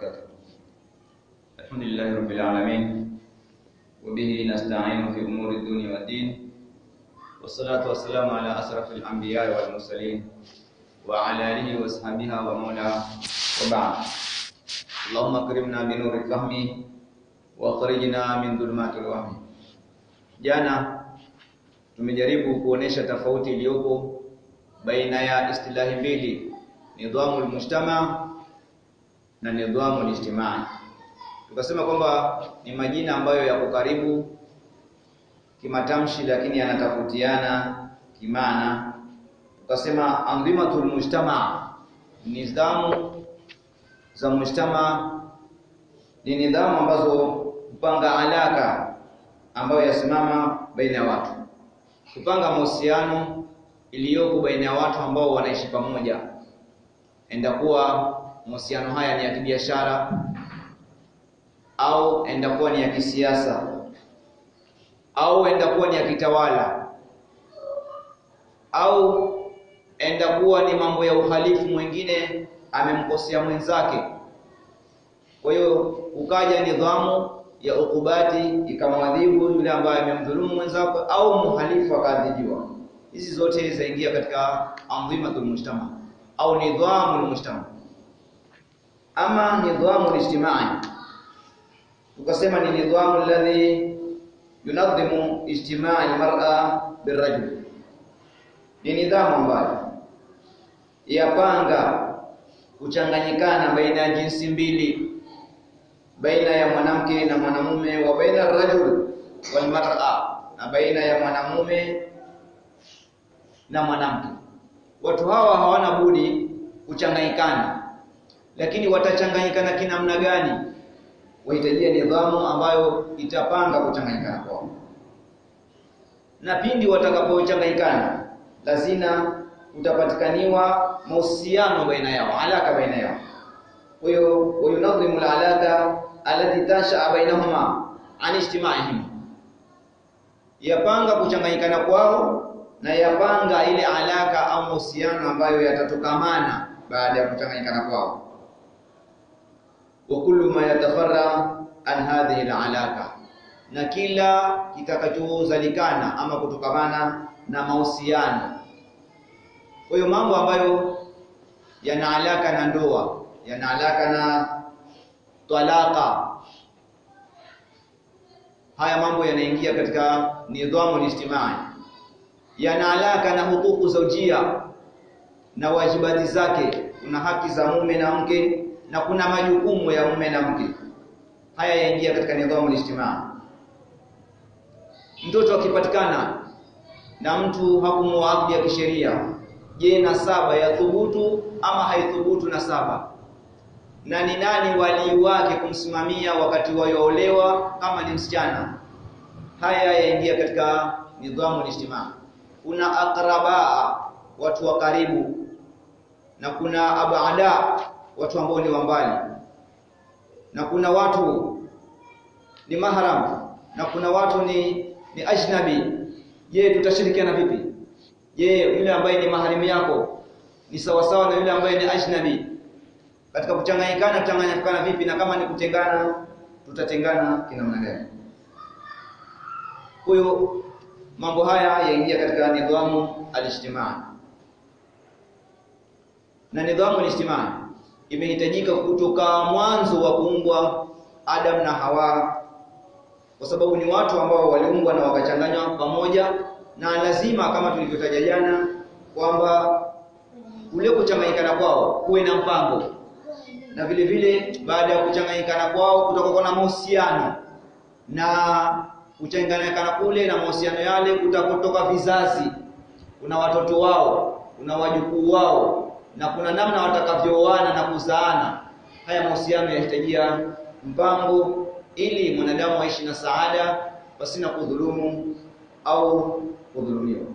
وبركاته الحمد لله رب العالمين وبه نستعين في أمور الدنيا والدين والصلاة والسلام على أشرف الأنبياء والمرسلين وعلى آله وصحبه ومولاه وبعد اللهم اكرمنا بنور الفهم واخرجنا من ظلمات الوهم jana tumejaribu kuonesha tofauti iliyopo baina ya istilahi mbili nidhamu almujtama na nidhamu alijtimai tukasema kwamba ni majina ambayo yako karibu kimatamshi lakini yanatofautiana kimaana tukasema andhimatul mujtama nidhamu za mujtama ni nidhamu ambazo hupanga alaka ambayo yasimama baina ya watu kupanga mahusiano iliyoko baina ya watu ambao wanaishi pamoja endakuwa mahusiano haya ni ya kibiashara au endakuwa ni ya kisiasa au endakuwa ni ya kitawala au endakuwa ni mambo ya uhalifu mwingine amemkosea mwenzake kwa hiyo ukaja nidhamu ya ukubati ikamwadhibu yule ambaye amemdhulumu mwenzako au muhalifu akaadhibiwa hizi zote zaingia katika andhimatul mujtama au nidhamul mujtama ama nidhamu ijtimai tukasema ni nidhamu alladhi yunadhimu ijtimai almar'a birrajul ni nidhamu ambayo yapanga kuchanganyikana baina ya jinsi mbili baina ya mwanamke na mwanamume wa baina rajul wal mar'a na baina ya mwanamume na mwanamke watu hawa hawana budi kuchanganyikana lakini watachanganyikana kinamna gani wahitajia nidhamu ambayo itapanga kuchanganyikana kwao na pindi watakapochanganyikana lazima utapatikaniwa mahusiano baina yao alaka baina yao kwa hiyo wayunadhimu alalaka alati tasha bainahuma an ijtimaihim yapanga kuchanganyikana kwao na yapanga ile alaka au mahusiano ambayo yatatokamana baada ya kuchanganyikana kwao wa kullu ma yatafarra an hadhihi alalaka na kila kitakachozalikana ama kutokamana na mahusiano kwa hiyo mambo ambayo yana alaka na ndoa yana alaka na talaka haya mambo yanaingia katika nidhamu ijtimai yana alaka na hukuku zaujia na wajibati zake kuna haki za mume na mke na kuna majukumu ya mume na mke haya yaingia katika nidhamu ijtimai mtoto akipatikana na mtu hakumuadhi ya kisheria je nasaba ya thubutu ama haithubutu nasaba na ni nani walii wake kumsimamia wakati waoolewa kama ni msichana haya yaingia katika nidhamu ijtimaa kuna aqrabaa watu wa karibu na kuna abada watu ambao ni wambali na kuna watu ni mahram na kuna watu ni ni ajnabi je tutashirikiana vipi je yule ambaye ni maharimu yako ni sawasawa na yule ambaye ni ajnabi katika kuchanganyikana kuchanganyikana vipi na kama ni kutengana tutatengana kinamna gani kwa hiyo mambo haya yaingia katika nidhamu alijtimaa na nidhamu alijtimaa imehitajika kutoka mwanzo wa kuumbwa Adam na Hawa kwa sababu ni watu ambao waliumbwa na wakachanganywa pamoja na lazima kama tulivyotaja jana kwamba ule kuchanganyikana kwao kuwe na mpango na vile vile baada ya kuchanganyikana kwao kutakuwa na mahusiano na kuchanganyikana kule na mahusiano yale kutakotoka vizazi kuna watoto wao kuna wajukuu wao na kuna namna watakavyooana na kuzaana haya mahusiano yahitajia mpango ili mwanadamu aishi na saada pasina kudhulumu au kudhulumiwa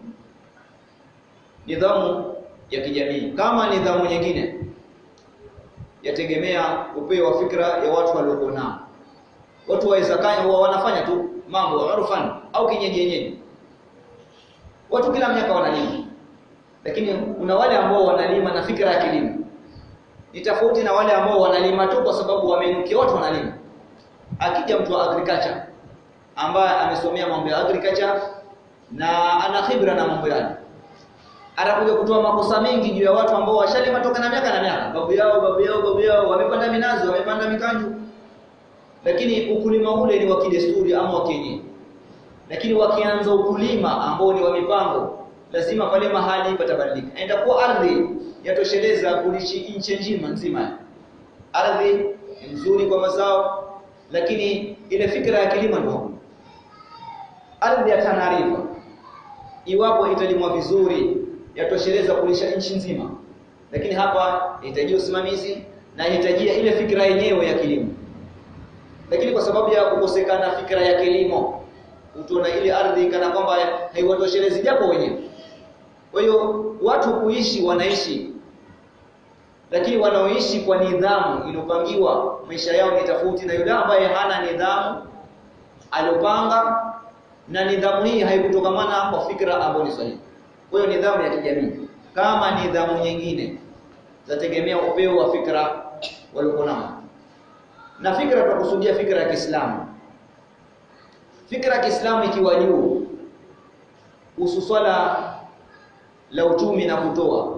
nidhamu ya kijamii kama nidhamu nyingine yategemea upeo wa fikra ya watu waliokuwa nao watu waweza kaya huwa wanafanya tu mambo urfan au kinyenyenyeji watu kila miaka wanalima lakini kuna wale ambao wanalima na fikra ya kilimo ni tofauti na wale ambao wanalima tu kwa sababu wamenukia watu wanalima akija mtu wa agriculture ambaye amesomea mambo ya agriculture na ana khibra na mambo yale anakuja kutoa makosa mengi juu ya watu ambao washalima toka na miaka na miaka babu yao babu yao babu yao wamepanda minazi wamepanda mikanju lakini ukulima ule ni wa kidesturi ama wa kienyeji lakini wakianza ukulima ambao ni wa mipango lazima pale mahali patabadilika endapo ardhi yatosheleza kulishi nchi nzima nzima ardhi ni nzuri kwa mazao lakini ile fikra ya kilimo ndio ardhi ya Tanarifa iwapo italimwa vizuri yatosheleza kulisha nchi nzima lakini hapa inahitaji usimamizi na inahitajia ile fikra yenyewe ya kilimo lakini kwa sababu ya kukosekana fikra ya kilimo utaona ile ardhi kana kwamba haiwatoshelezi japo wenyewe kwa hiyo watu kuishi wanaishi lakini wanaoishi kwa nidhamu iliyopangiwa maisha yao ni tofauti na yule ambaye hana nidhamu aliyopanga na nidhamu hii haikutokamana kwa fikra ambayo ni sahihi kwa hiyo nidhamu ya kijamii kama nidhamu nyingine zategemea upeo wa fikra waliokuwa nao na fikra tunakusudia fikra ya Kiislamu fikra ya Kiislamu ikiwa juu husu swala la uchumi na kutoa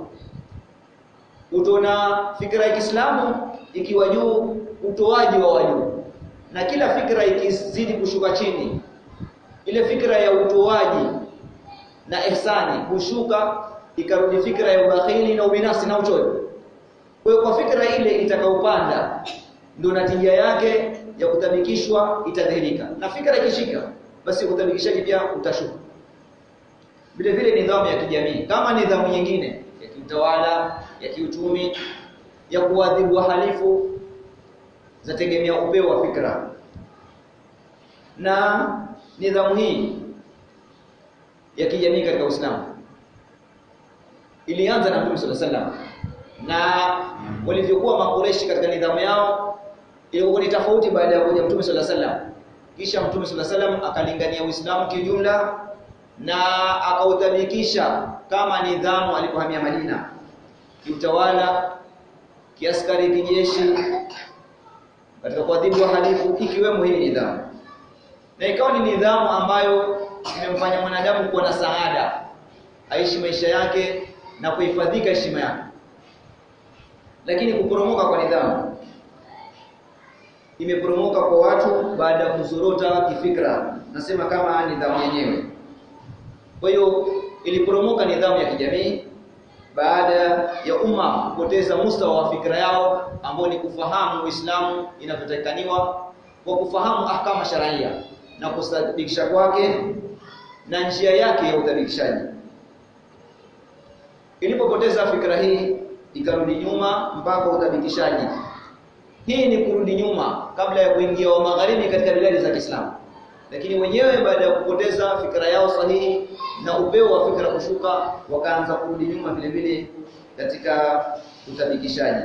utaona fikra ya Kiislamu ikiwa juu utoaji wa wajuu na kila fikra ikizidi kushuka chini ile fikra ya utoaji na ihsani kushuka ikarudi fikra ya ubakhili na ubinafsi na uchoyo kwa hiyo kwa fikra ile itakaopanda ndio natija yake ya kutabikishwa itadhihirika na fikra ikishika basi utabikishaji pia utashuka vile vile nidhamu ya kijamii kama nidhamu nyingine ya kiutawala ya kiuchumi ya kuadhibu wahalifu zategemea upeo wa fikra na nidhamu hii ya kijamii katika Uislamu ilianza na Mtume صلى الله na walivyokuwa makureshi katika nidhamu yao ilikuwa ni tofauti baada ya kuja Mtume صلى الله kisha Mtume صلى الله akalingania Uislamu kijumla na akautabikisha kama nidhamu alipohamia Madina kiutawala kiaskari kijeshi katika kuadhibu wahalifu ikiwemo hii nidhamu na ikawa ni nidhamu ambayo imemfanya mwanadamu kuwa na saada aishi maisha yake na kuhifadhika heshima yake lakini kuporomoka kwa nidhamu imeporomoka kwa watu baada ya kuzorota kifikra nasema kama nidhamu yenyewe kwa hiyo iliporomoka nidhamu ya kijamii baada ya umma kupoteza mustawa wa fikra yao ambao ni kufahamu Uislamu inavyotakaniwa kwa kufahamu ahkama sharia na kusadikisha kwake na njia yake ya uthabikishaji ilipopoteza fikra hii ikarudi nyuma mpaka uthabikishaji hii ni kurudi nyuma kabla ya kuingia wa magharibi katika biladi za Kiislamu lakini wenyewe baada ya kupoteza fikra yao sahihi na upeo wa fikra kushuka wakaanza kurudi nyuma vile vile katika uthabikishaji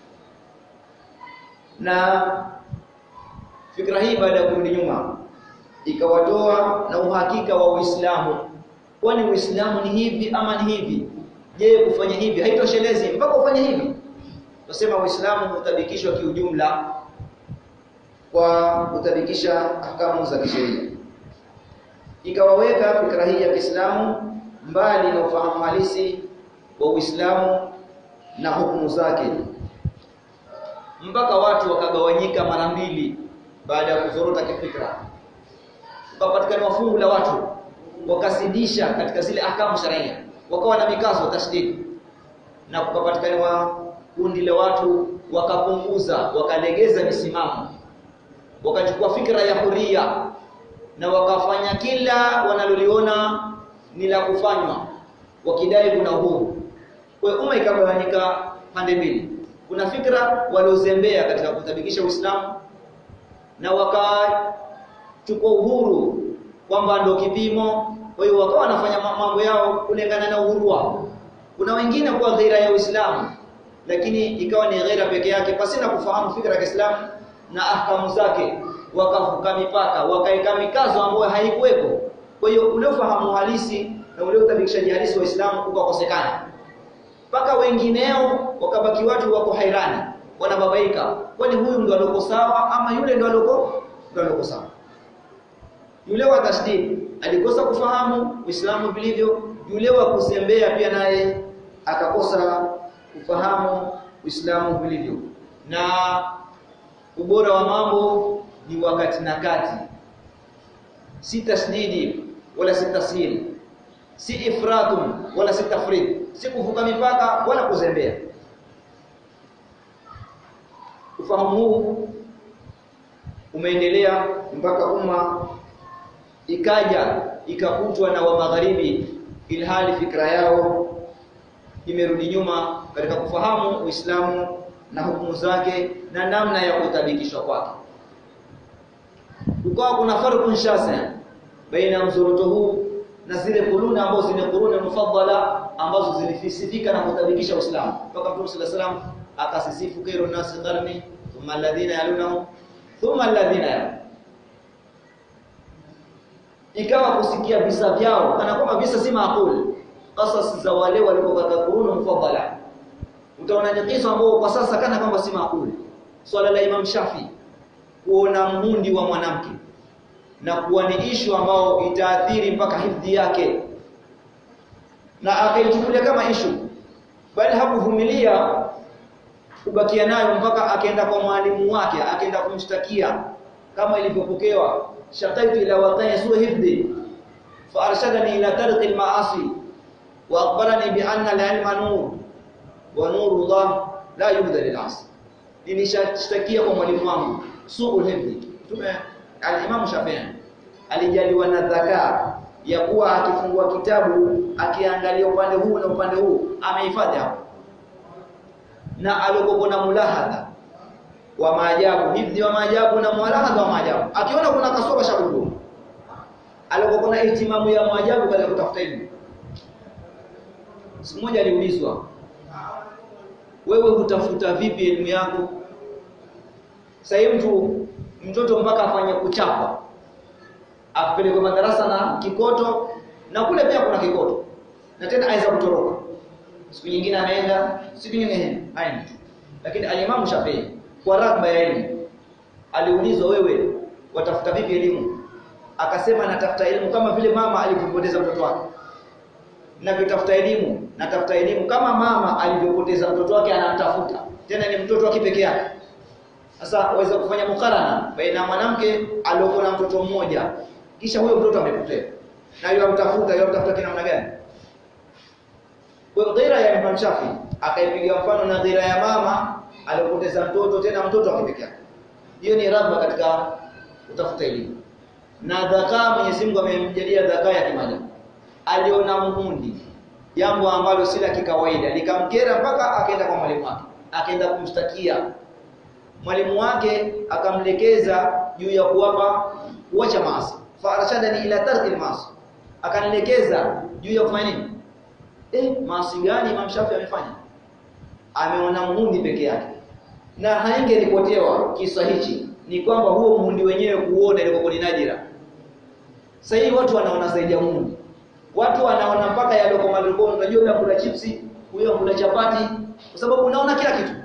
na fikra hii baada ya kurudi nyuma ikawatoa na uhakika wa Uislamu kwani Uislamu ni hivi ama ni hivi je kufanya hivi haitoshelezi mpaka ufanye hivi tunasema Uislamu utabikishwa kiujumla kwa kutabikisha ahkamu za kisheria ikawaweka fikra hii ya Kiislamu mbali na ufahamu halisi wa Uislamu na hukumu zake mpaka watu wakagawanyika mara mbili baada ya kuzorota kifikra ukapatikana fungu la watu wakasidisha katika zile ahkamu sharia wakawa na mikazo tashdid na kukapatikana kundi la watu wakapunguza wakalegeza misimamo wakachukua fikra ya huria na wakafanya kila wanaloliona ni la kufanywa wakidai kuna uhuru kwa hiyo umma ikagawanyika pande mbili kuna fikra waliozembea katika kutabikisha Uislamu na wakachukua uhuru kwamba ndio kipimo kwa hiyo wakawa wanafanya mambo yao kulingana na uhuru wao kuna wengine kwa ghaira ya Uislamu lakini ikawa ni ghaira peke yake pasina kufahamu fikra ya Kiislamu na ahkamu zake wakavuka mipaka wakaeka mikazo ambayo haikuwepo kwa hiyo ule ufahamu halisi na ule utabikishaji halisi wa Uislamu ukakosekana mpaka wengineo wakabaki watu wako hairani wanababaika kwani huyu ndo aloko sawa ama yule ndo aloko ndo aloko sawa yule wa tashdid alikosa kufahamu Uislamu vilivyo yule wa kuzembea pia naye akakosa kufahamu Uislamu vilivyo na ubora wa mambo ni wakati na kati si tasdidi wala si tashil si ifratun wala si tafrid si kuvuka mipaka wala kuzembea ufahamu huu umeendelea mpaka umma ikaja ikakutwa na wa magharibi ilhali fikra yao imerudi nyuma katika kufahamu Uislamu na hukumu zake na namna ya kutabikishwa kwake ukawa kuna farqun shasa baina mzoroto huu na zile kuruni ambazo zile kuruni mufaddala ambazo zilifisifika na kutabikisha Uislamu mpaka Mtume صلى الله عليه akasisifu kero nasi qarni thumma alladhina yalunahu thumma alladhina yalunahum ikawa kusikia visa vyao kana kwamba visa si maakuli qasas za wale walikuwa katika kuruni mufaddala utaona ni kisa ambao kwa sasa kana kwamba si maakuli swala la Imam Shafi kuona mundi wa mwanamke na kuwa ni ishu ambao itaathiri mpaka hifdhi yake na akaichukulia kama ishu bali hakuvumilia kubakia nayo mpaka akaenda kwa mwalimu wake akaenda kumshtakia kama ilivyopokewa shakaitu ila watani su hifdhi fa arshadani ila tarqi al-ma'asi wa akhbarani bi anna al-ilma nur wa nuru Allah la yubda lil-'asi nilishtakia kwa mwalimu wangu suul hifdhi tume al-Imam Shafi'i alijaliwa na dhakaa ya kuwa akifungua kitabu akiangalia upande huu na upande huu amehifadhi hapo na alikokuwa na mulahadha wa maajabu hifdhi wa maajabu na mulahadha wa maajabu akiona kuna kasoro shakudu alikokuwa na ihtimamu ya maajabu katika kutafuta elimu siku moja aliulizwa wewe hutafuta vipi elimu yako sasa mtu mtoto mpaka afanye kuchapa apelekwe madarasa na kikoto na kule pia kuna kikoto na tena aweza kutoroka siku nyingine anaenda siku nyingine haendi lakini alimamu Shafii kwa ragba ya elimu aliulizwa wewe watafuta vipi elimu akasema natafuta elimu kama vile mama alivyopoteza mtoto wake ninavyotafuta elimu natafuta elimu kama mama alivyopoteza mtoto wake anamtafuta tena ni mtoto wake peke yake sasa waweza kufanya mukarana baina mwanamke aliyokuwa na mtoto mmoja kisha huyo mtoto amepotea na yeye amtafuta yeye amtafuta kina namna gani kwa dhira ya Imam Shafi akaipiga mfano na dhira ya mama aliyopoteza mtoto tena mtoto akipeke yake hiyo ni radha katika utafuta elimu na dhaka Mwenyezi Mungu amemjalia dhaka ya kimaja aliona muhundi jambo ambalo si la kikawaida likamkera mpaka akaenda kwa mwalimu wake akaenda kumshtakia mwalimu wake akamlekeza juu ya kuwapa kuacha maasi farashadani ila tarki almaasi akanielekeza juu ya kufanya nini eh maasi gani Imam Shafi amefanya ameona muhundi peke yake na haingeripotewa kisa hichi ni kwamba huo muhundi wenyewe kuona ilikuwa ni najira sasa hivi watu wanaona zaidi ya muhundi watu wanaona mpaka yale kwa maloko unajua yule kula chipsi huyo kula chapati kwa sababu unaona kila kitu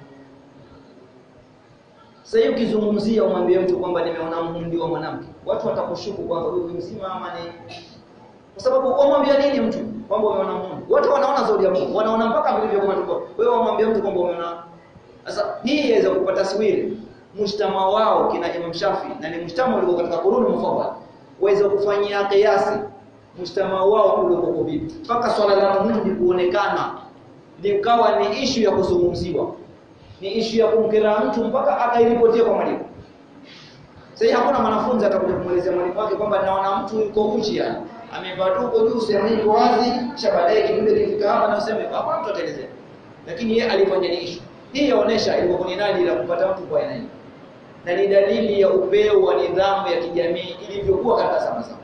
sasa hivi ukizungumzia umwambie mtu kwamba nimeona muhundi wa mwanamke watu watakushuku kwamba huyu mzima ama ni kwa sababu umwambia nini mtu kwamba umeona muhundi watu wanaona zaidi ya Mungu wanaona mpaka vilivyo kama tuko wewe umwambia mtu kwamba umeona sasa hii inaweza kupata taswiri mshtama wao kina Imam Shafi na ni mshtama ulio katika kuruni mufawwal waweza kufanyia kiasi mshtama wao uliokuwa vipi mpaka swala la muhundi kuonekana likawa ni ishu ya kuzungumziwa ni ishu ya kumkera mtu mpaka akairipotia kwa mwalimu sasa hakuna mwanafunzi atakuja kumuelezea mwalimu wake kwamba naona mtu yuko uchi yani amevaa tuko juu sehemu hii wazi kisha baadaye kidude kifika hapa na useme hapa mtu ataelezea lakini yeye alifanya ni ishu hii yaonesha ilikuwa ni nani la kupata mtu kwa aina hii na ni dalili ya upeo wa nidhamu ya kijamii ilivyokuwa katika zama zao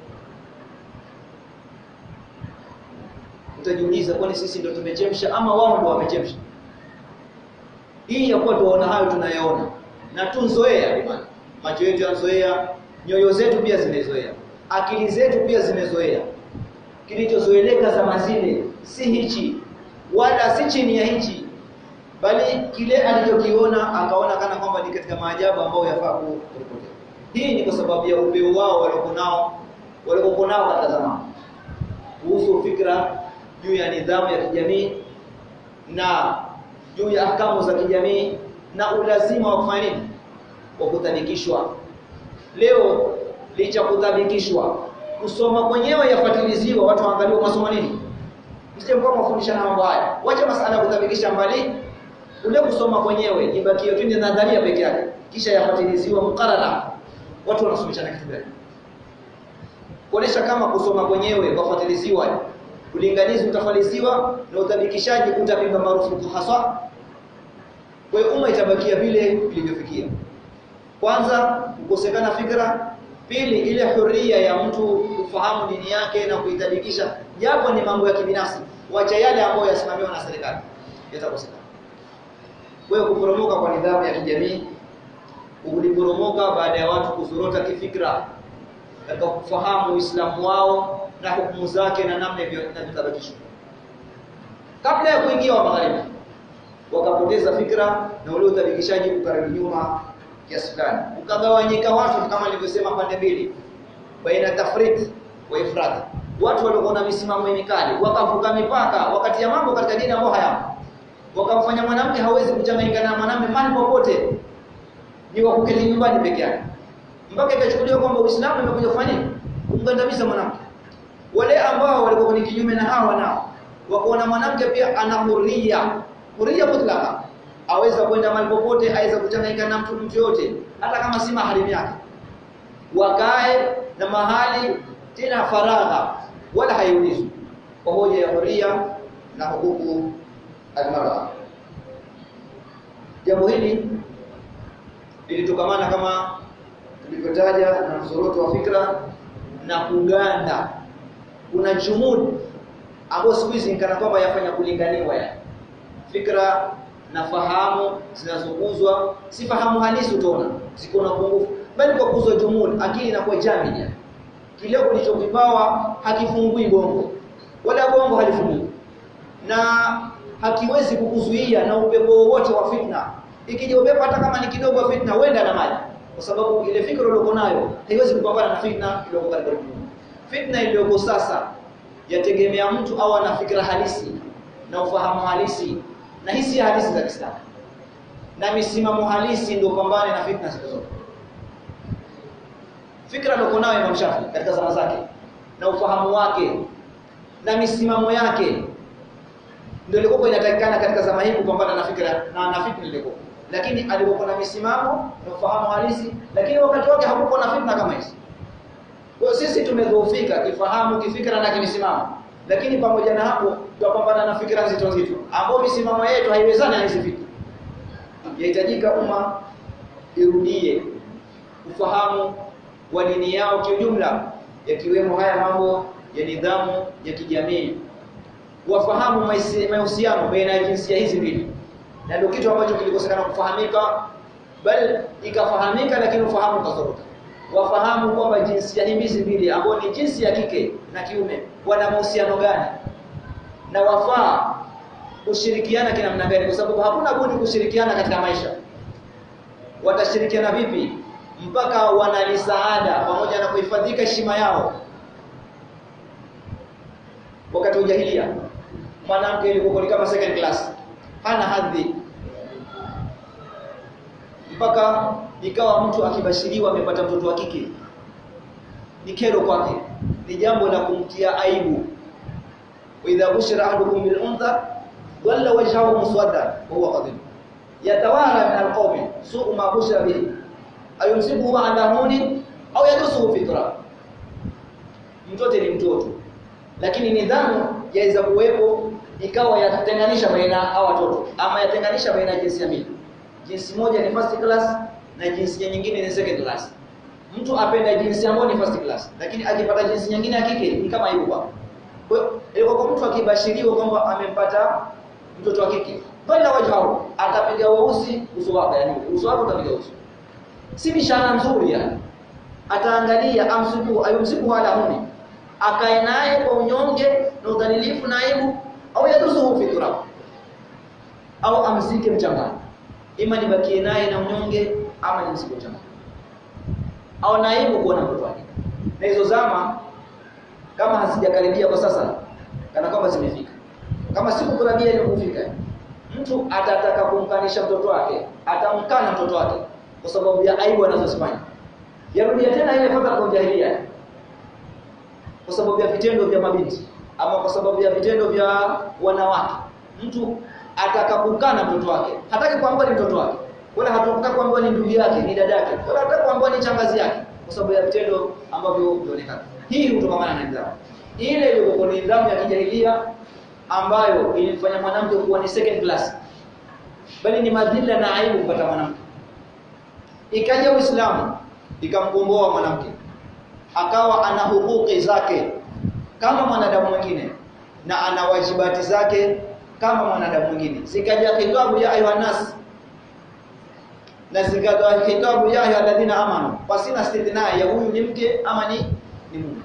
utajiuliza kwani sisi ndio tumechemsha ama wao ndio wamechemsha hii ya kuwa tuona hayo tunayaona na tunzoea bwana macho yetu yanazoea nyoyo zetu pia zimezoea akili zetu pia zimezoea kilichozoeleka zama zile si hichi wala si chini ya hichi bali kile alichokiona akaona kana kwamba ni katika maajabu ambayo yafaa kuripotiwa hii ni kwa sababu ya upeo wao waliokuwa nao waliokuwa nao katika zamani kuhusu fikra juu ya nidhamu ya kijamii na juu ya ahkamu za kijamii na ulazima wa kufanya nini wa kutabikishwa leo licha kutabikishwa kusoma kwenyewe yafatiliziwa watu waangaliwa masomo nini msije mkao mafundishana mambo haya wacha masala ya kutabikisha mbali ule kusoma kwenyewe ibakie twende nadharia peke yake kisha yafatiliziwa mukarara watu wanasomeshana kitu gani kuonesha kama kusoma kwenyewe kwafatiliziwa ulinganizi utafalisiwa na utabikishaji utapigwa marufuku haswa kwa hiyo umma itabakia vile vilivyofikia kwanza kukosekana fikra pili ile huria ya mtu kufahamu dini yake na kuitabikisha japo ni mambo ya kibinafsi wacha yale ambayo yasimamiwa na serikali yatakosekana kwa hiyo kuporomoka kwa nidhamu ya kijamii uliporomoka baada ya watu kuzorota kifikra katika kufahamu Uislamu wao na hukumu zake na namna inavyotabakishwa. Kabla ya kuingia wa magharibi wakapoteza fikra na ule utabikishaji ukarudi nyuma kiasi fulani. Ukagawanyika watu kama nilivyosema pande mbili baina tafrit wa ifrat. Watu walikuwa na misimamo mikali, wakavuka mipaka wakati ya mambo katika dini ambayo hayamo. Wakamfanya mwanamke hawezi kuchanganyika na mwanamume mahali popote. Ni wa kuketi nyumbani peke yake mpaka ikachukuliwa kwamba Uislamu umekuja kufanya nini? Kumgandamiza mwanamke. Wale ambao walikuwa ni kinyume na hawa nao wakaona mwanamke pia ana huria, huria mutlaka, aweza kwenda mahali popote, aweza kuchanganyika na mtu mtu yote, hata kama si maharimu yake, wakae na mahali tena faragha, wala haiulizwi kwa hoja ya huria na hukuku almara. Jambo hili lilitokamana kama tulivyotaja na mzoroto wa fikra na kuganda kuna jumud ambayo siku hizi kana kwamba yafanya kulinganiwa ya fikra na fahamu zinazokuzwa si fahamu halisi utaona ziko na pungufu bali kwa kuzwa jumud akili inakuwa jamia kile kilichokipawa hakifungui bongo wala bongo halifungui na hakiwezi kukuzuia na upepo wowote wa fitna ikija upepo hata kama ni kidogo wa fitna wenda na maji kwa sababu ile fikra uliyoko nayo haiwezi kupambana na fitna iliyoko karibu. Fitna iliyoko sasa yategemea mtu au ana fikra halisi na ufahamu halisi na hisi halisi za Kiislamu na misimamo halisi ndio pambane na fitna siku zote. Fikra iliyoko nayo Imam Shafi katika zama zake na ufahamu wake na misimamo yake ndio ilikuwa inatakikana katika zama hii kupambana na fikra na na fitna iliyoko lakini alikuwa na misimamo na ufahamu halisi lakini wakati wake hakukuwa na fitna kama hizi kwa sisi tumedhoofika kifahamu kifikra na kimisimamo lakini pamoja na hapo tutapambana na fikra nzito nzito ambao misimamo yetu haiwezani na hizi fitna yahitajika umma irudie ufahamu wa dini yao kiujumla yakiwemo haya mambo ya nidhamu ya kijamii wafahamu mahusiano baina ya jinsia hizi mbili na ndio kitu ambacho kilikosekana kufahamika bali ikafahamika lakini ufahamu ukazorota wafahamu kwamba jinsia hizi mbili ambao ni jinsi ya kike na kiume wana mahusiano gani na wafaa kushirikiana kinamna gani kwa sababu hakuna budi kushirikiana katika maisha watashirikiana vipi mpaka wanalisaada pamoja na kuhifadhika heshima yao wakati wa jahiliya mwanamke ilikuwa kama second class hana hadhi mpaka ikawa mtu akibashiriwa amepata mtoto wa kike ni kero kwake ni jambo la kumtia aibu wa idha bushira ahadukum bil untha walla wajhahu muswadda wa huwa qadhib yatawara min alqawmi su'u ma bushira bihi ayumsikuhu ala huni au yadusuhu fi turab mtoto ni mtoto lakini nidhamu yaweza kuwepo ikawa yatenganisha baina hawa watoto ama yatenganisha baina ya jinsia mbili jinsi moja ni first class na jinsia nyingine ni second class mtu apenda jinsi ambayo ni first class lakini akipata jinsi nyingine ya kike ni kama hivyo kwa hiyo kwa mtu akibashiriwa kwamba amempata mtoto wa kike bali wajhao atapiga weusi uso wake yani uso wake utapiga uso si bishara nzuri yani ataangalia amsiku ayumsiku wala huni akae naye kwa unyonge na udhalilifu na aibu au yadusuhu fi turab au amzike mchangani ima nibakie naye na unyonge ama nimzike mchangani au naibu kuona mtoto wake na hizo zama kama hazijakaribia kwa sasa kana kwamba zimefika kama siku kurabia ile kufika mtu atataka kumkanisha mtoto wake atamkana mtoto wake kwa sababu ya aibu anazozifanya yarudia tena ile fadha kwa jahiliya kwa sababu ya vitendo vya mabinti ama kwa sababu ya vitendo vya wanawake mtu atakapukana mtoto wake hataki kuambiwa ni mtoto wake wala hataki kuambiwa ni ndugu yake ni dada yake wala hataki kuambiwa ni changazi yake kwa sababu ya vitendo ambavyo vinaonekana hii hutokana na nidhamu ile ilikuwa ni nidhamu ya kijahilia ambayo ilimfanya mwanamke kuwa ni second class bali ni madhila na aibu kupata mwanamke ikaja Uislamu ikamkomboa mwanamke akawa ana hukuki zake kama mwanadamu mwingine na ana wajibati zake kama mwanadamu mwingine zikaja kitabu ya ayuha nas na zikaja kitabu ya ayuha alladhina amanu pasina istithna ya huyu ni mke ama ni ni mume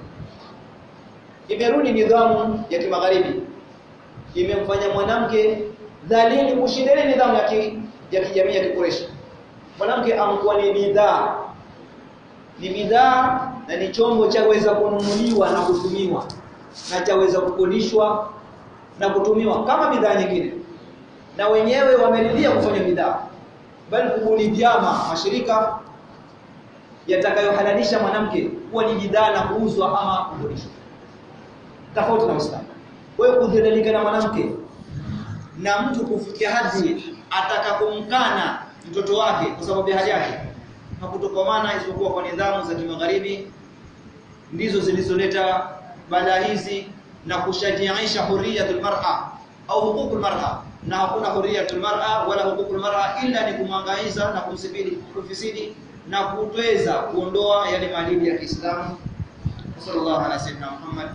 imerudi nidhamu ya kimagharibi imemfanya mwanamke dhalili kushinda nidhamu ya ki, ya kijamii ya kikureshi mwanamke amkuwa ni bidhaa ni bidhaa na ni chombo chaweza kununuliwa na kutumiwa na chaweza kukodishwa na kutumiwa kama bidhaa nyingine na wenyewe wameridhia kufanya bidhaa bali kubuni vyama mashirika yatakayohalalisha mwanamke kuwa ni bidhaa na kuuzwa ama kukodishwa tofauti na Uislamu wewe kudhalilika na mwanamke na mtu kufikia hadi atakakumkana mtoto wake kwa sababu ya hali yake hakutokomana isipokuwa kwa nidhamu za kimagharibi ndizo zilizoleta balaa hizi na kushajiisha huriyatul mar'a au hukukul mar'a na hakuna huriyatul mar'a wala hukukul mar'a illa ni kumwangaiza na kumsifidi kufisidi na kutweza kuondoa yale maadili ya Kiislamu sallallahu alaihi wasallam Muhammad